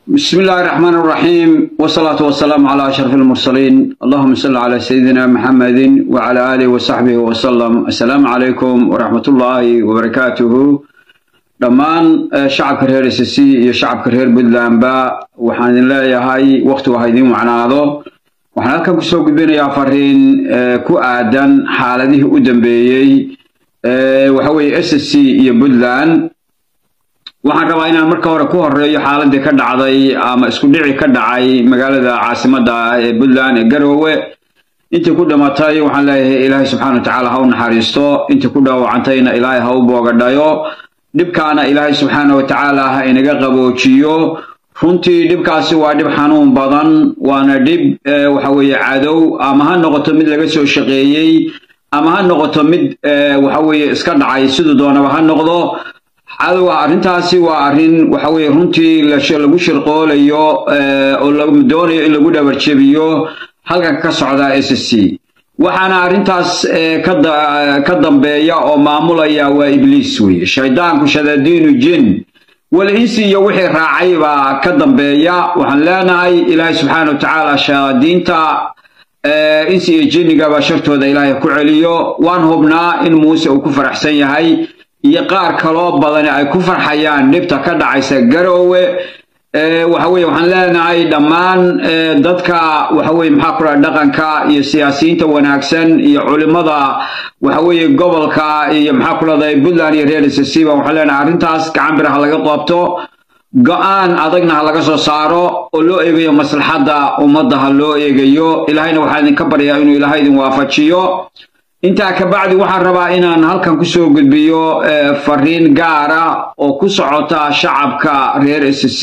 بسم الله الرحمن الرحيم والصلاة والسلام على أشرف المرسلين اللهم صل على سيدنا محمد وعلى آله وصحبه وسلم السلام عليكم ورحمة الله وبركاته dhammaan shacabka reer s c iyo shacabka reer puntlandba waxaan idin leeyahay wakhtigu ha idiin wacnaado waxaan halkan kusoo gudbinayaa fariin ku aadan xaaladihii u dambeeyey waxa weeye s c iyo puntland waxaan rabaa inaan marka hore ku horeeyo xaaladii ka dhacday ama isku dhici ka dhacay magaalada caasimadda ee puntland ee garoowe intii ku dhimatay waxaan leeyahay ilaahay subxaana wa tacaala ha u naxariisto intii ku dhaawacantayna ilaahay ha u boogadhayo dhibkaana ilaahay subxaana wa tacaala ha inaga qaboojiyo runtii dhibkaasi waa dhib xanuun badan waana dhib waxa weeye cadow ama ha noqoto mid laga soo shaqeeyey ama ha noqoto mid waxa weeye iska dhacay siduu doonaba ha noqdo cadowga arrintaasi waa arrin waxa weeye runtii lagu shirqoolayo oo doonayo in lagu dhabarjebiyo halkan ka socda s c waxaana arrintaas ka dambeeya oo maamulaya waa ibliis weeye shaydaanku shadadiinu jin wal insi iyo wixii raacay baa ka dambeeya waxaan leenahay ilaahay subxaana wa tacaala shayaadiinta insi iyo jinnigaba shartooda ilaahay ku celiyo waan hubnaa in muuse uu ku faraxsan yahay iyo qaar kaloo badani ay ku farxayaan dhibta ka dhacaysa garoowe waxa weye waxaan leenahay dhammaan dadka waxa weye maxaa ku dhaha dhaqanka iyo siyaasiyiinta wanaagsan iyo culimada waxa weeye gobolka iyo maxaa ku dhahday puntland iyo reer sasiba waxaan leenahay arrintaas gacan bir ha laga qabto go-aan adagna ha laga soo saaro oo loo eegayo maslaxadda ummadda ha loo eegayo ilaahayna waxaan idinka baryaa inuu ilaahay idin waafajiyo intaa kabacdi waxaan rabaa inaan halkan kusoo gudbiyo fariin gaara oo ku socota shacabka reer s c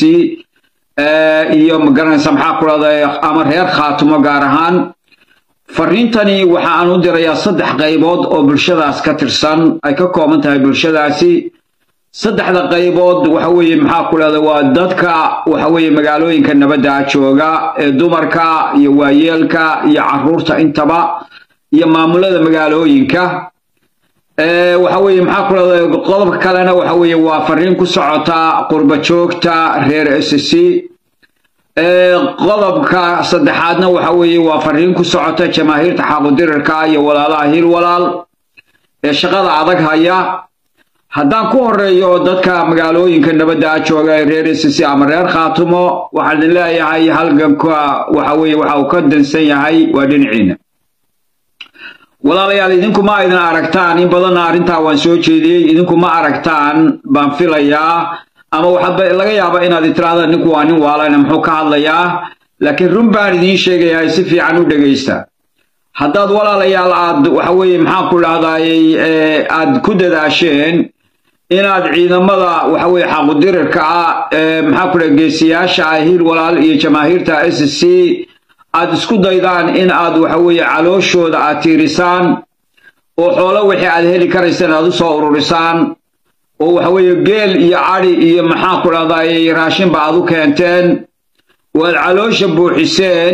iyo magaranaysa maxaa ku dhahday ama reer khaatumo gaar ahaan fariintani waxa aan u dirayaa saddex qaybood oo bulshadaas ka tirsan ay ka kooban tahay bulshadaasi saddexda qaybood waxa weeye maxaa ku dhahda waa dadka waxa weeye magaalooyinka nabadda jooga ee dumarka iyo waayeelka iyo caruurta intaba iyo maamulada magaalooyinka waxa weeye maxaa ku dhahda qodobka kalena waxa weeye waa fariin ku socota qurba joogta reer s c qodobka saddexaadna waxa weeye waa fariin ku socota jamaahiirta xaaqudirirka iyo walaalaha hiil walaal ee shaqada adag haya haddaan ku horeeyo dadka magaalooyinka nabadda jooga ee reer s c ama reer khaatumo waxaan idin leeyahay halganka waxa weeye waxa uu ka dansan yahay waa dhinaciina walaalayaal idinku ma idin aragtaan in badanna arrintaa waan soo jeediyey idinku ma aragtaan baan filayaa ama waxaad laga yaabaa inaad tirahdaan ninku waa nin waalana muxuu ka hadlayaa laakiin run baan idiin sheegayaa si fiican u dhegaysta haddaad walaalayaal aad waxa weeye maxaan ku dhahdaayey aad ku dadaasheen inaad ciidamada waxa weeye xaqudirirka ah maxaa ku dhaha geesiyaasha ah hiil walaal iyo jamaahiirta s c aad isku daydaan in aad waxa weeye calooshooda aad tiirisaan oo xoolo wixii aad heli karaysaan aad u soo ururisaan oo waxa weeye geel iyo cadhi iyo maxaa ku dhahdaayey raashinba aad u keenteen oo aad caloosha buuxiseen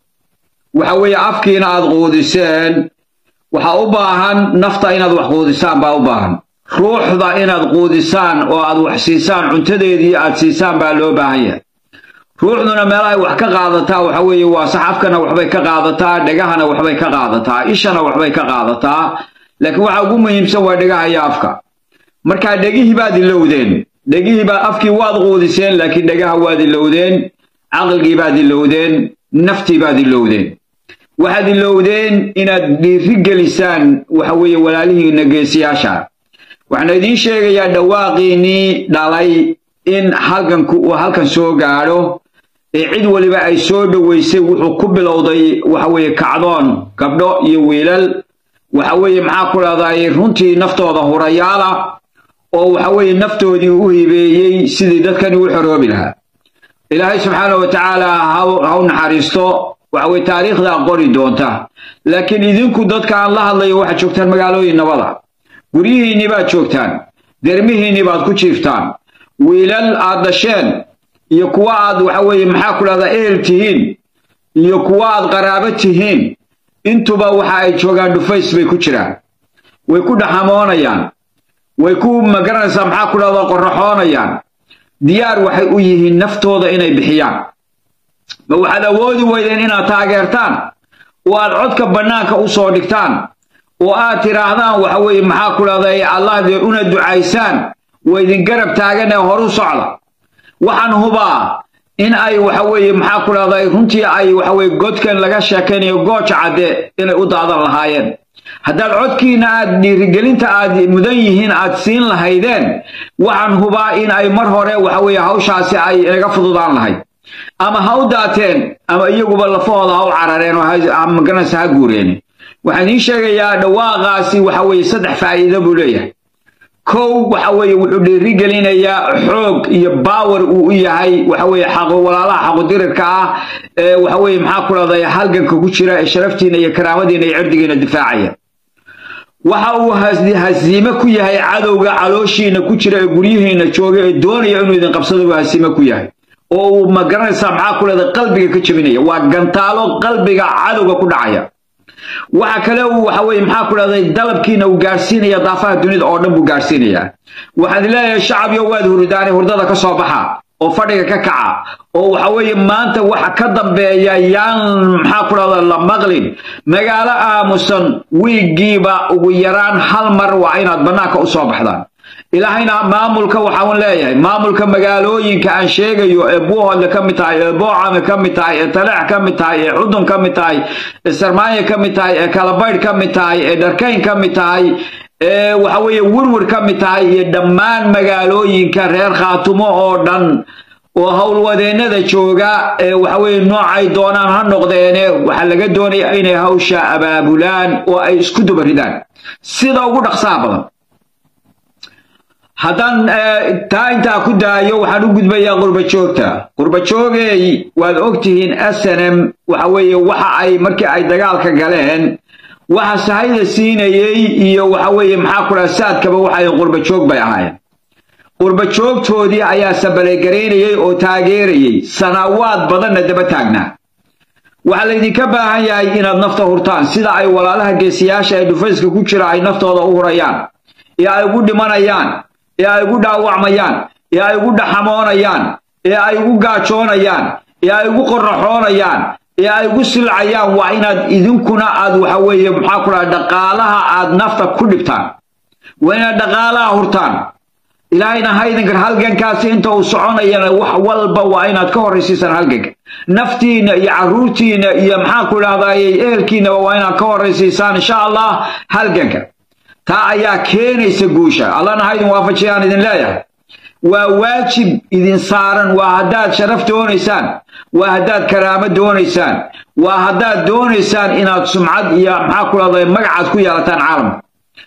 waxa weeye afkiina aad quudiseen waxaa u baahan nafta inaad wax quudisaan baa u baahan ruuxda inaad quudisaan oo aad wax siisaan cuntadeedii aad siisaan baa loo baahan yahay ruuxduna meelahay wax ka qaadataa waxa weeye waa saxafkana waxbay ka qaadataa dhegahana waxbay ka qaadataa ishana waxbay ka qaadataa laakiin waxa ugu muhiimsan waa dhegaha iyo afka markaa dhegihii baad ilowdeen dhegihii baa afkii waad quudiseen laakiin dhegaha waad ilowdeen caqligii baad ilowdeen naftii baad ilowdeen waxaad ilowdeen inaad dhiiri gelisaan waxa weeye walaalihiina geesiyaasha waxaan idiin sheegayaa dhawaaqiinnii dhalay in halkanku uu halkan soo gaadho ee cid waliba ay soo dhoweysay wuxuu ku bilowday waxa weeye kacdoon gabdho iyo wiilal waxa weeye maxaa ku dhahdaay runtii naftooda hurayaala oo waxa weeye naftoodii u hibeeyey sidii dadkani u xoroobi lahaa ilaahay subxaana wa tacaala ha u naxariisto waxa weye taariikhdaa qori doonta laakiin idinku dadka aan la hadlayo waxaad joogtaan magaalooyin nabada guryihiinnii baad joogtaan dermihiinnii baad ku jiiftaan wiilal aad dhasheen iyo kuwa aad waxa weeye maxaa ku dhahdaa ehel tihiin iyo kuwa aad qaraabo tihiin intuba waxa ay joogaan dhufays bay ku jiraan way ku dhaxamoonayaan way ku magaranaysaa maxaa ku dhahdaa qorraxoonayaan diyaar waxay u yihiin naftooda inay bixiyaan ma waxaad awoodi weydeen inaad taageertaan oo aad codka bannaanka u soo dhigtaan oo aad tidhaahdaan waxa weeye maxaa ku dhahday allah dee una ducaysaan waa idin garab taagan ee horu socda waxaan hubaa in ay waxa weeye maxaa ku dhahday runtii ay waxa weye godkan laga sheekaynayo gooja cadde inay u daadan lahaayeen haddaad codkiina aad dhiirigelinta aad mudan yihiin aad siin lahaydeen waxaan hubaa in ay mar hore waxa weeye hawshaasi ay inaga fududaan lahayd ama ha u daateen ama iyaguba lafahooda ha u carareen oo magaranaysa ha guureen waxaan idiin sheegayaa dhawaaqaasi waxa weeye saddex faa'iido buu leeyahay kow waxa weeye wuxuu dhiirigelinayaa xoog iyo baawer uu u yahay waxa weeye xaqo walaalaha xaqudirirka ah ee waxa weeye maxaa ku dhahday halganka ku jira ee sharaftiina iyo karaamadiina iyo cirdigiina difaacaya waxa uu hasiime ku yahay cadowga calooshiina ku jira ee guryihiina jooga ee doonaya inuu idin qabsado buu hasiime ku yahay oo uu magaranaysaa maxaa ku dhahday qalbiga ka jebinaya waa gantaalo qalbiga cadowga ku dhacaya waxa kale uu waxa weeye maxaa ku dhahday dalabkiina uu gaarsiinaya daafaha dunida oo dhan buu gaarsiinayaa waxaan leeyahay shacabyo waad hurdaane hurdada ka soo baxa oo fadhiga ka kaca oo waxa weeye maanta waxa ka dambeeya yaan maxaa ku dhahda la maqlin magaalo aamusan wiigiiba ugu yaraan hal mar waa inaad bannaanka u soo baxdaan ilaahayna maamulka waxaan leeyahay maamulka magaalooyinka aan sheegayo ee buuhoodle ka mid tahay ee boocame ka mid tahay ee taleex ka mid tahay ee cudun ka mid tahay ee sarmaayo ka mid tahay ee kalabaydh ka mid tahay ee dharkayn ka mid tahay ee waxa weeye wirwir ka mid tahay iyo dhammaan magaalooyinka reer khaatumo oo dhan oo howlwadeennada jooga ee waxa weeye noocay doonaan ha noqdeene waxaa laga doonaya inay hawsha abaabulaan oo ay isku dubaridaan sida ugu dhaqsaha badan haddaan taa intaa ku daayo waxaan u gudbayaa qurbajoogta qurbajoogey waad ogtihiin snm waxa weeye waxa ay markii ay dagaalka galeen waxa sahayda siinayey iyo waxa weeye maxaa ku dhaha saadkaba waxay qurbajoog bay ahaayeen qurbajoogtoodii ayaa sabalegaraynayey oo taageerayey sanaawaad badanna daba taagnaa waxaa laydinka baahan yahay inaad nafta hurtaan sida ay walaalaha geesiyaasha ee dhufayska ku jira ay naftooda u hurayaan ee ay ugu dhimanayaan ee ay ugu dhaawacmayaan ee ay ugu dhaxamoonayaan ee ay ugu gaajoonayaan ee ay ugu qorraxoonayaan ee ay ugu silcayaan waa inaad idinkuna aad waxa weeye maxaa ku dhaha dhaqaalaha aad nafta ku dhibtaan waa inaad dhaqaalaha hurtaan ilaahayna haydinkan halgankaasi inta uu soconayana wax walba waa inaad ka horraysiisaan halganka naftiina iyo carruurtiina iyo maxaa ku idhahdaayey ehelkiinaba waa inaad ka horraysiisaan insha allah halganka taa ayaa keenaysa guusha allana haydin waafajiyaan idin leeyahay waa waajib idin saaran waa haddaad sharaf doonaysaan waa haddaad karaamo doonaysaan waa haddaad doonaysaan inaad sumcad iyo maxaa ku dhahday magacaad ku yeelataan caalamka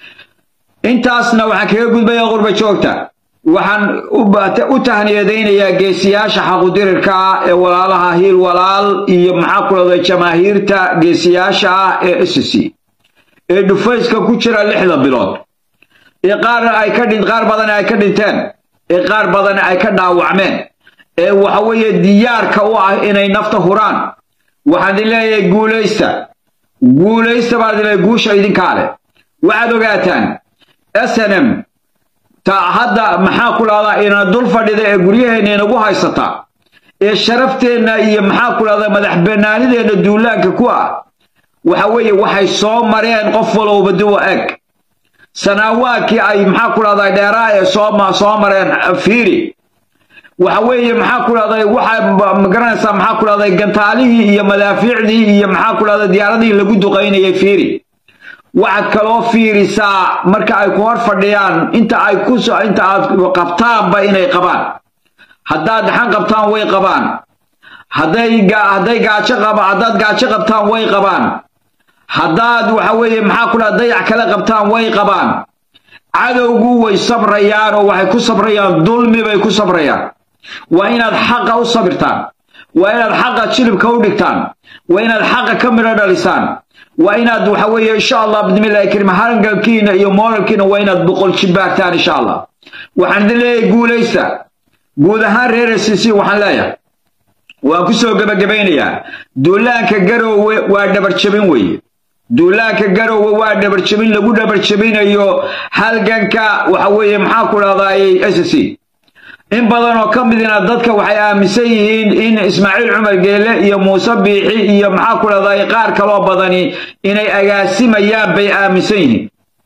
intaasna waxaan kaga gudbayaa qurba joogta waxaan u tahniyadaynayaa geesiyaasha xaqudirirka ah ee walaalaha hiil walaal iyo maxaa ku dhahday jamaahiirta geesiyaasha ah ee sc ee dhufayska ku jira lixda bilood ee qaar ay ka dhin qaar badan ay ka dhinteen ee qaar badan ay ka dhaawacmeen ee waxa weeye diyaarka u ah inay nafta huraan waxaan idin leeyahay guulaysta guulaysta baan idin leeyahay guusha idinkaa leh waxaad ogaataan snm ta hadda maxaa ku dhahdaa ina dul fadhida ee guryaheenna inagu haysata ee sharafteenna iyo maxaa ku dhahdaa madax banaanideenna duulaanka ku ah waxa weeye waxay soo mareen qof walowba duwa eg sanaawaadkii ay maxaa ku dhahdaa dheeraa ee soo soo mareen fiiri waxa weeye maxaa ku dhahday waxaa magaranaysaa maxaa ku dhahday gantaalihii iyo madaafiicdii iyo maxaa ku dhahday diyaaradihii lagu duqaynayay fiiri waxaad kaloo fiirisaa marka ay ku hor fadhiyaan inta ay ku inta aad qabtaanba inay qabaan haddaad dhaxan qabtaan way qabaan hadday hadday gaajo qaba haddaad gaajo qabtaan way qabaan haddaad waxa weeye maxaa ku dhaha dayac kale qabtaan way qabaan cadowgu way sabrayaan oo waxay ku sabrayaan dulmi bay ku sabrayaan waa inaad xaqa u sabirtaan waa inaad xaqa jilibka u dhigtaan waa inaad xaqa ka midho dhalisaan waa inaad waxa weeye insha allah bismillahi karim harangalkiina iyo mooralkiina waa inaad boqol jibaartaan insha allah waxaan idin leeyahay guulaysta guud ahaan reer sc waxaan leeyahay waan ku soo gebagabaynayaa duulaanka garoowe waa dhabarjabin weeye duulaanka garoowe waa dhabarjabin lagu dhabarjabinayo halganka waxa weeye maxaa ku dhahdaayey sc in badan oo ka midina dadka waxay aaminsan yihiin in ismaaciil cumar geele iyo muuse biixi iyo maxaa ku dhahday qaar kaloo badani inay agaasimayaan bay aaminsan yihiin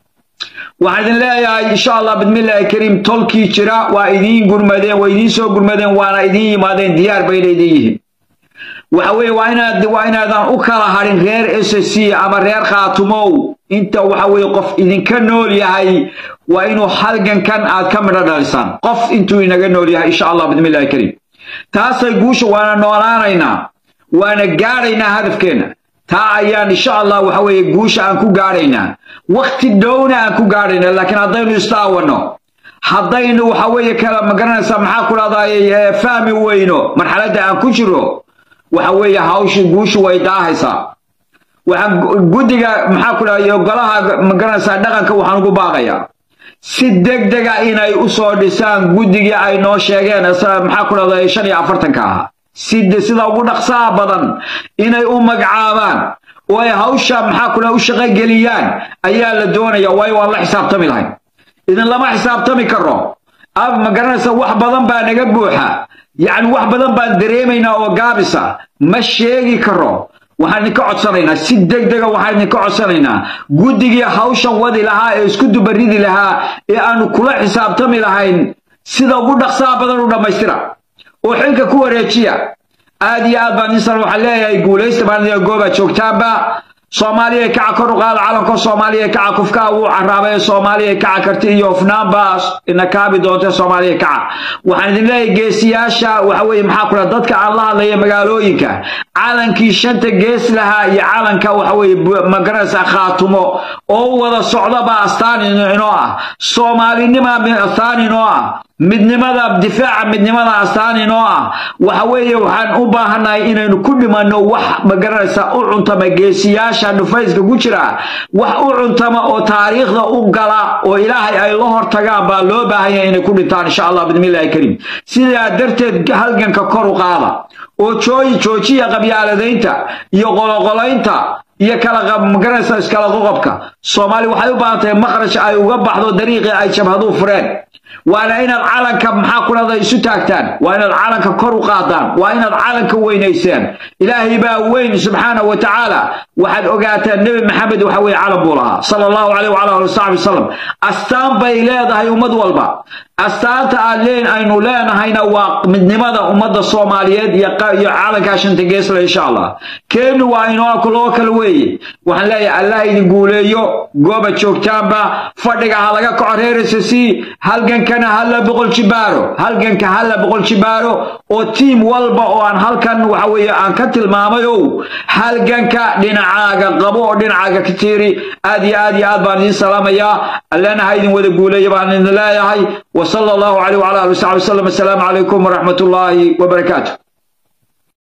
waxaan idin leeyahay insha allah bismillaahi kariim tolkii jira waa idiin gurmadeen waa idiin soo gurmadeen waana idiin yimaadeen diyaar bayna idin yihiin waxa weeye waa inaad waa inaadan u kala harin reer s c ama reer khaatumow inta waxa weeye qof idinka nool yahay waa inuu halgankan aad ka midho dhalisaan qof intuu inaga nool yahay insha allah bismillahi kariim taasay guusha waana noolaanaynaa waana gaadhaynaa hadafkeenna taa ayaan insha allah waxa weeye guusha aan ku gaadhaynaa wakti dhowna aan ku gaadhaynaa laakiin haddaynu istaawanno haddaynu waxa weeye kala magaranaysaa maxaa ku dhahday fahmi weyno marxaladda aan ku jiro waxa weeye hawsha guushu way daahaysaa waxaan guddiga maxaa ku dhahday golaha magaranaysaa dhaqanka waxaan ugu baaqayaa si degdega inay u soo dhisaan guddigii ay noo sheegeen maxaa ku dhahday shan iyo afartanka ahaa si sida ugu dhaqsaha badan inay u magacaabaan oo ay hawsha maxaa ku dhahay u shaqogeliyaan ayaa la doonaya waayo waan la xisaabtami lahayn idin lama xisaabtami karo ab ma garanaysa wax badan baa naga buuxa yacni wax badan baan dareemaynaa oo gaabisa ma sheegi karo waxaan idinka codsanaynaa si degdega waxaan idinka codsanaynaa guddigii hawshan wadi lahaa ee isku dubaridi lahaa ee aanu kula xisaabtami lahayn sida ugu dhaqsaha badan u dhammaystira oo xilka ku wareejiya aad iyo aad baan insan waxaan leeyahay guulaysta baan gooba joogtaanba soomaaliya kaca kor u qaada calanka soomaaliya kaca kufkaa wuu caraabay soomaaliya kaca karti iyo hufnaanba ina kaabi doonta soomaaliya kaca waxaan idin leeyahay geesiyaasha waxa weeye maxaa ku dadka aan la hadlaya magaalooyinka calankii shanta gees lahaa iyo calanka waxa weeye magaranaysa khaatumo oo wada socdaba astaan inoo ah soomaalinima astaan inoo ah midnimada difaaca midnimada astaan inoo ah waxa weeye waxaan u baahannahay inaynu ku dhimanno wax magaranaysa u cuntama geesiyaasha dhufayska ku jira wax u cuntama oo taariikhda u gala oo ilaahay ay la hortagaan baa loo baahanya inay ku dhintaan insha allah bismillahi kariim sidaa darteed halganka kor u qaada oo jooyi joojiya qabyaaladaynta iyo qoloqolaynta iyo kala magaranaysa iskala qoqobka soomaali waxay u baahan tahay makhraj ay uga baxdo dariiqii ay jabhaduu fureen waana inaad calanka maxaa ku dhahda isu taagtaan waa inaad calanka kor u qaadaan waa inaad calanka weynaysaan ilaahay baa weyn subxaana wa tacaala waxaad ogaataan nebi maxamed waxa weye calan buu lahaa sala allahu caleyh wala ali wasaxbi wasalam astaan bay leedahay ummad walba astaanta aad leen aynu leenahayna waa midnimada ummadda soomaaliyeed iyo calankaa shanta geesla insha allah keenu waa inoo loo kala weeye waxaan leeyahay allah idin guuleeyo gooba joogtaanba fadhiga ha laga kaco reersasi halgankana hala boqol jibaaro halganka hala boqol jibaaro oo tiim walba oo aan halkan waxa weeye aan ka tilmaamay ow halganka dhinacaaga qabo oo dhinacaaga ka tiiri aad iyo aad iyo aad baan idin salaamayaa allana ha idin wada guuleeya baan idin leeyahay وصلى الله عليه وعلى اله وصحبه وسلم السلام عليكم ورحمه الله وبركاته